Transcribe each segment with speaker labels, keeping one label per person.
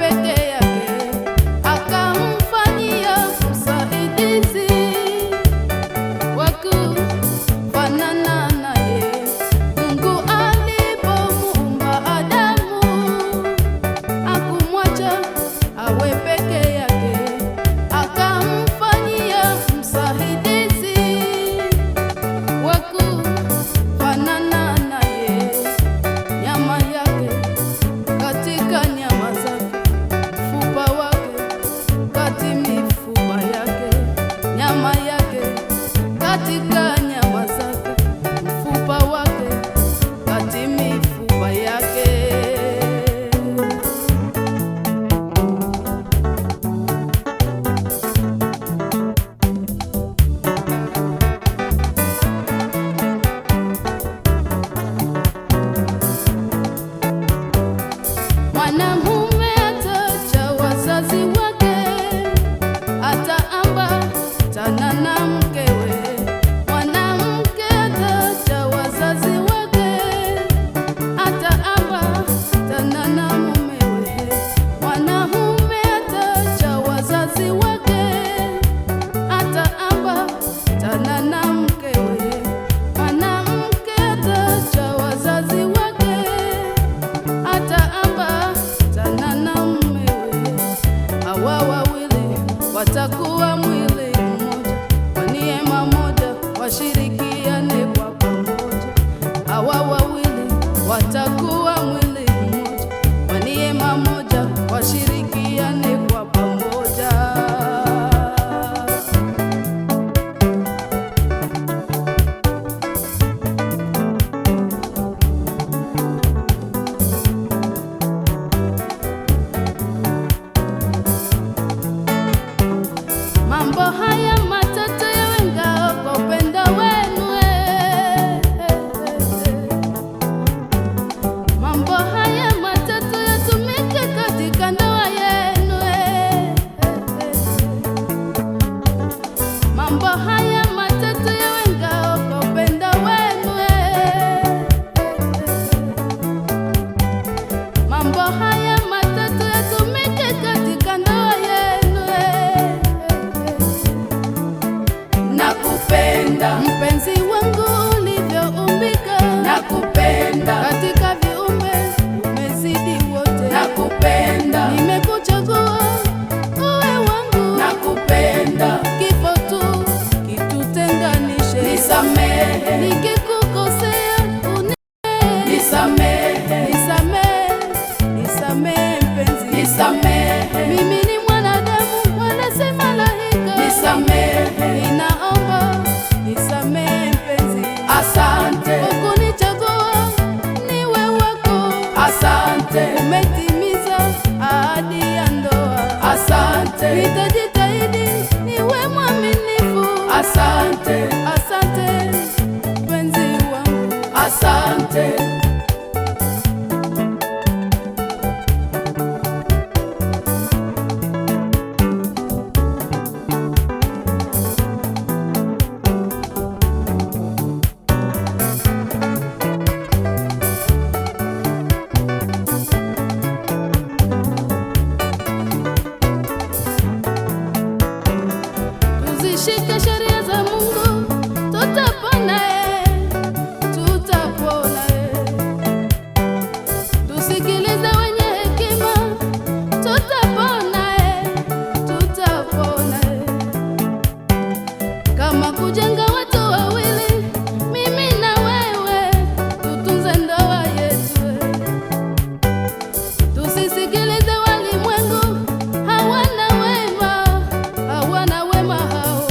Speaker 1: peke yake akamfanyia msaidizi wa kufanana naye. Mungu alipomuumba Adamu akumwacha awe peke yake, akamfanyia msaidizi wa kufanana naye, nyama yake katika nyama zake, mfupa wake kati mifupa yake, nyama yake katika nyama zake, mfupa wake kati mifupa yake. Mwanamume atacha wazazi wake, ataambatana na mkewe. Mwanamke atacha wazazi wake, ataambatana na mumewe. Mwanamume atacha wazazi wake, ataambatana na mkewe. Mwanamke atacha wazazi wake ataambatana na mumewe. Hawa wawili watakuwa mwili mmoja, kwa neema moja washirikiane kwa pamoja. Hawa wawili watakuwa mwili mmoja, kwa neema moja washirikiane kwa pamoja. Mambo haya matatu yawe ngao kwa upendo wenu. eh, eh, eh. Mambo haya matatu yatumike katika ndoa yenu. eh, eh, eh. Mambo haya matatu yawe ngao kwa upendo wenu. eh, eh, eh. Mambo haya matatu yatumike katika ndoa yenu. eh, eh, eh.
Speaker 2: nakupenda
Speaker 1: Mpenzi wangu ulivyoumbika,
Speaker 2: nakupenda
Speaker 1: katika viumbe umezidi wote.
Speaker 2: nakupenda
Speaker 1: Nimekuchagua uwe wangu,
Speaker 2: nakupenda
Speaker 1: kifo tu kitutenganishe.
Speaker 2: nisamehe
Speaker 1: Nikikukosea uni
Speaker 2: nisamehe
Speaker 1: nisamehe, nisamehe mpenzi.
Speaker 2: nisamehe
Speaker 1: Mimi ni mwanadamu wala si malaika.
Speaker 2: nisamehe
Speaker 1: Ninaomba nisamehe mpenzi.
Speaker 2: asante
Speaker 1: Ukunichagua niwe wako,
Speaker 2: asante
Speaker 1: umetimiza ahadi ya ndoa.
Speaker 2: asante
Speaker 1: Nitajitahidi niwe mwaminifu.
Speaker 2: asante
Speaker 1: Asante mpenzi wangu,
Speaker 2: asante
Speaker 1: tuzishike sheria za Mungu, tutapona eh, tutapona eh. Tusikilize wenye hekima, tutapona eh, tutapona eh. Kama kujenga watu wawili, mimi na wewe, tutunze ndoa yetu eh. Tusisikilize walimwengu, hawana wema, hawana wema hao.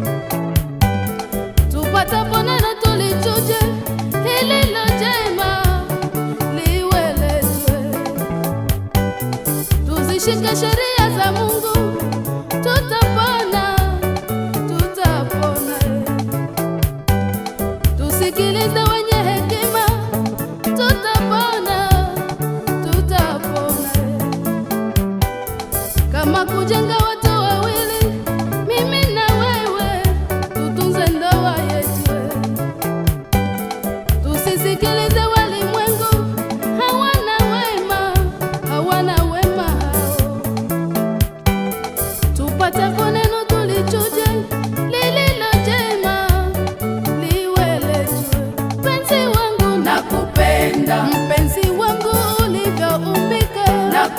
Speaker 1: Tupatapo neno tulichuje, lililo jema liwe letu. Tuzishike sheria za Mungu, tutapona, tutapona. Tusikilize wenye hekima, tutapona, tutapona. Kama kujenga watu wawili, mimi na wewe, tutunze ndoa yetu. Tusisikilize walimwengu, hawana wema, hawana wema hao.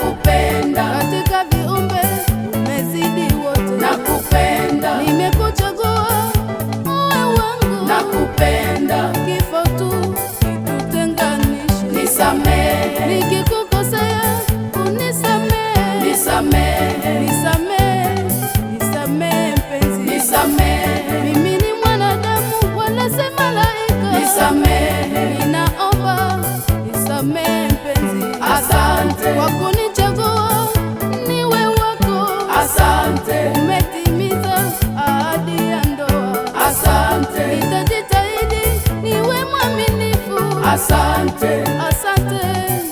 Speaker 2: nakupenda
Speaker 1: katika viumbe umezidi wote,
Speaker 2: nakupenda
Speaker 1: nimekuchagua uwe wangu,
Speaker 2: nakupenda
Speaker 1: kifo tu kitutenganishe.
Speaker 2: nisamehe
Speaker 1: Nikikukosea unisamehe,
Speaker 2: nisamehe
Speaker 1: nisamehe, nisamehe mpenzi,
Speaker 2: nisamehe
Speaker 1: mimi ni mwanadamu wala si malaika,
Speaker 2: nisamehe
Speaker 1: ninaomba nisamehe mpenzi,
Speaker 2: asante
Speaker 1: kwa kunichagua niwe wako,
Speaker 2: asante
Speaker 1: umetimiza ahadi ya ndoa,
Speaker 2: asante
Speaker 1: nitajitahidi niwe mwaminifu,
Speaker 2: asante
Speaker 1: asante